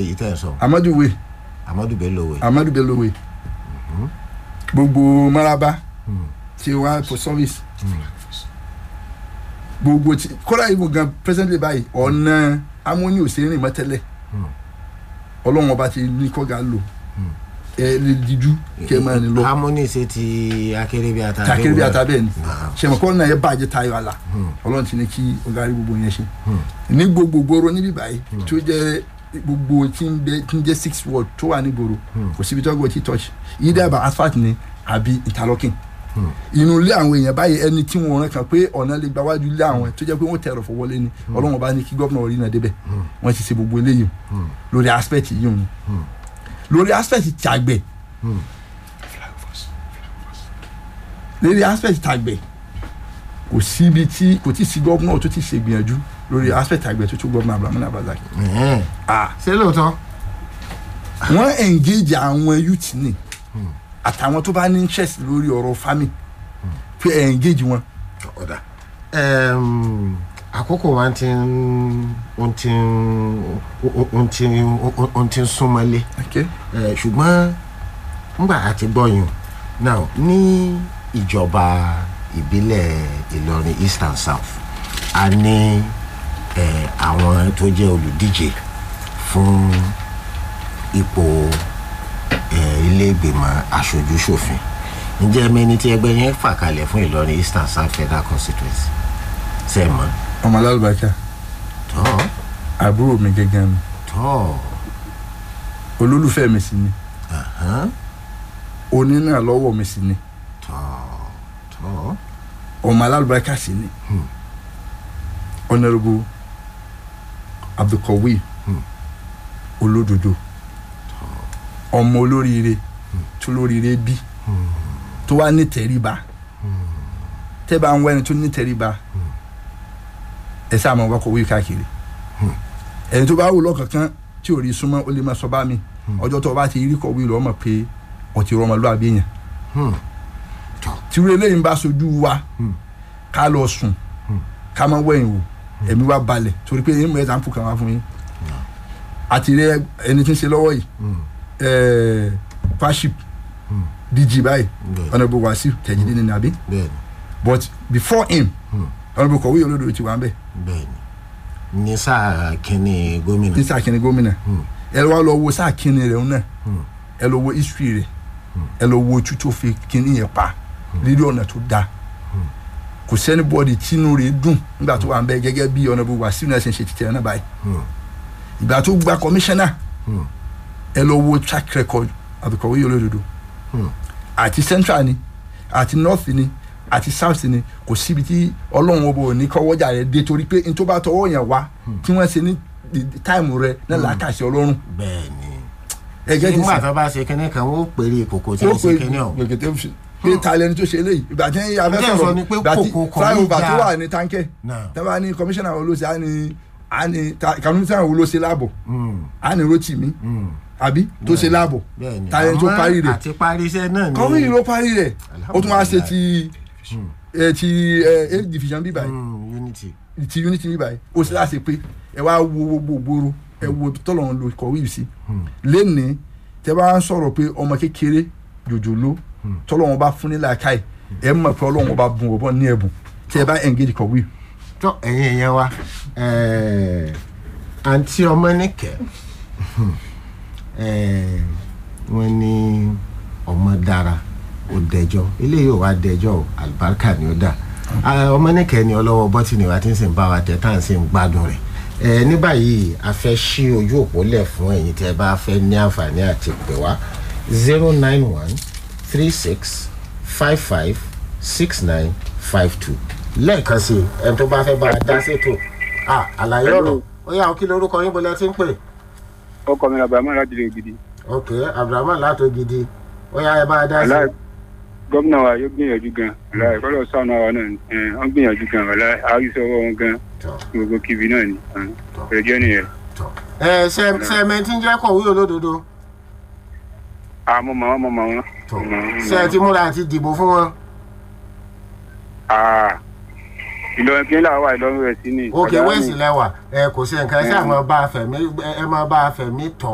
èyí tẹ̀ ń sọ amadu wey amadu bello wey amadu bello wey gbogbo maraba ti wa for service gbogbo ti kọ́lá ìbò gan presently báyìí ọ̀nà amóni òsèré mọ́ tẹ́lẹ̀ ọlọ́run ọba ti ní kọ́gà lò ẹ lè díjú kẹ́ ẹ máa ní lọ harmony ṣe ti akérèbí ata takiri bí ata bẹ́ẹ̀ ni Naam. sẹ̀mọ̀kọ́ náà yẹ bàjẹ́ tayọ àlà ọlọ́run ti ní kí ọ̀gá rí gbogbo yẹn ṣe ní gbogbo gbòòrò níbí báyìí tí ó jẹ́ gbogbo tí ń bẹ tí ń jẹ́ six word tó wà ní gbòòrò kò síbi tó gbọ́ tí touch yìí dábàá asphalt ni àbí interlocking inú ilé àwọn èèyàn báyìí ẹni tí wọn rán kan pé ọ̀nà lè gba wájú ilé àwọn tó jẹ́ pé wọ́n tẹ̀rọ̀ fọwọ́lé ni ọlọ́run bá ní kí gómìnà orí náà débẹ̀ wọ́n ti ṣe gbogbo eléyìí lórí aspect yìí òun lórí aspect tàgbẹ̀ lórí aspect tàgbẹ̀ kò síbi tí kò tí sí gómìnà tó ti ṣe gbìyànjú lórí aspect tàgbẹ̀ tó tó gómìnà abdulhamid abdulhaq Ẹ̀hẹ́n. ah ṣé lóòótọ́ wọ́n engage àwọn youth ni àtàwọn tó bá ní interest lórí ọ̀rọ̀ farming pé ẹ̀ engage wọn ọ̀dà Ẹm, àkókò wa ti ń ó ti ń ó ti ń ó ti ń súnmọ́lé okay. Ẹ, ṣùgbọ́n ngbà àti gbọ́yùn now ní ìjọba ìbílẹ̀ Ìlọrin east and south a ní ẹ, àwọn tó jẹ́ olùdíje fún ipò ẹ, ilé ìgbìmọ̀ aṣojú-ṣòfin ǹjẹ́ mẹ́ni tí ẹgbẹ́ yẹn fà kalẹ̀ fún Ìlọrin east and south federal constituency ṣe é mọ̀ ọmọ alálùbáríkà tọ́ àbúrò mi gẹ́gẹ́ mi tọ́ olólùfẹ́ mi sì ni ahán, onínà lọ́wọ́ mi sì ni tọ́ tọ́ ọmọ alálùbáríkà sì ni honourable abdulkawi olódodo ọmọ olóríire tó lóríire bí tó wá ní tẹríba tẹ́ bá ń wá ẹni tó ní tẹríba ẹ sáà máa wá kọ̀wé káàkiri ẹni tó bá wù lọ́kànkán tí ò rí súnmọ́ ó lè máa sọ bá mi ọjọ́ tó o bá ti rí kọ̀wé lọ́ọ́ mọ̀ pé ọtí rọmọlúwàbí yẹn tí wọ́n eléyìí ń bá sojú wa ká lọ sùn ká má wẹ̀yìn wò ẹ̀mí wa balẹ̀ torí pé ẹ̀yìn mọ̀ ẹ̀sán kan wá fún yín àti rẹ ẹni tí ń ṣe lọ́wọ́ yìí ẹ̀ẹ́ faship dg báyìí Bẹ́ẹ̀. honourable wasiu tẹ̀jídé ní nàbí bẹ́ẹ̀ni but before him honourable kọ̀wé olódò ti wà ń bẹ̀ bẹ́ẹ̀ni ní sáà kínní gómìnà ní sáà kínní gómìnà ẹ wá lọ wo sáà kínní rẹ̀ náà ẹ lọ wo history rẹ̀ ẹ lọ wo ojú tó fi kínní yẹn pa lílé ọ̀nà tó dáa kò sẹ́ni bọ́ọ̀dì tínú rẹ̀ dùn nígbà tó wà ń bẹ̀ gẹ́gẹ́ bí honourable wasiu náà ṣe ń ṣe títẹ̀ náà báyìí ìgbà tó gba commissioner ẹ lọ wo track record àbíkọ̀wé olódodo àti central ni àti north ni àti south ni kò síbi tí ọlọ́run ọba ò ní kọ́wọ́jà rẹ̀ dé torí pé n tó bá tọwọ́ yẹn wá tí wọ́n ṣe ní táìmù rẹ̀ náà làákàṣe ọlọ́run bẹ́ẹ̀ni ẹgẹ́ ti nígbà sìn tó bá ṣe kínní kan ó pèrè kòkó tí ó ó ṣe pe kínní ọ̀hún gbèkètè fi pé ta lẹni tó ṣe eléyìí ìgbà tí a fẹ́ Ǹjẹ́ sọ̀rọ̀ sọ ni pé ìgbà tí kòkó kò ní flyover tó dáa? wà ní táǹkẹ́ Náà. tẹ́wọ́ ní commissioner olóṣè á ní á ní kàmínísà olóṣè láàbọ̀ á ní rotimi àbí tó ṣe láàbọ̀ bẹ́ẹ̀ni ta lẹni tó àmọ́ parí rẹ̀ àti parí iṣẹ́ náà ni kọ́wé yìí ló parí rẹ̀ ó tún wá ṣe ti ẹ ti ẹ eight division bíbá yìí Mm, unity ti unity bíbá yìí ó sì láṣẹ pé ẹ wá wo gbogbo gbòòrò ẹ wo tọ́lọ̀ ń lo kọ̀wé yìí sí lẹ́nìí tẹ bá ń sọ̀rọ̀ pé ọmọ kékeré jòjòló tọ́lọ̀ wọn bá fún ní làákàyè ẹ mọ̀ pé ọlọ́run bá bùn ọ̀bọ̀n ní ẹ̀bùn tẹ bá engage kọ̀wé yìí. tó ẹ̀yin èèyàn wa ẹ̀ẹ́, àǹtí ọmọ nìkẹ́ ẹ̀ẹ́, wọ́n ní ọmọ dára ó dẹjọ́ eléyìí ò wá dẹjọ́ o àlùbáríkà ni ó dà Ah, ọmọ nìkẹ́ ni ọlọ́wọ́ bọ́tìnì wa ti ń sìn bá wa tẹ̀ tá à ń sìn gbádùn rẹ̀ ẹ̀ ní báyìí a fẹ́ ṣí ojú òpó lẹ̀ fún ẹ̀yin tẹ́ bá fẹ́ ní àǹfààní àti pè wá zero nine one three six five five six nine five two lẹ́ẹ̀kan sí i ẹni tó bá fẹ́ bá a dá sétò ah àlàyé ọ̀rọ̀ ó yà ó kí lorúkọ yín bọ́lá tí ń pè ọkọ mi làbàmọ́ láti lè gidi ok abdulrahman látò gidi ó yà ẹ bá a dá sí aláì gómìnà wa yóò gbìyànjú gan aláì kọ́lọ̀ sànù àwa náà ni ẹ̀, wọ́n gbìyànjú gan aláì àrísọwọ́ wọn gan tọ gbogbo kíbi náà ni ẹjọ́ nìyẹn tọ ẹ ṣe ṣe mẹtí ń jẹ́ kọ̀wé olódodo àmọ́ màá wọn mọ̀ màá wọn. tọ ṣe ẹ ti múra àti dìbò fún wọn ìlọrin kí n là wà ìlọrin rẹ̀ sí ni. ok Ọ̀dà wẹ́ẹ̀sì ni. lẹ́wà ẹ kò sí nǹkan ẹ ṣáà máa bá a fẹ̀mí ẹ máa bá a fẹ̀mí tọ̀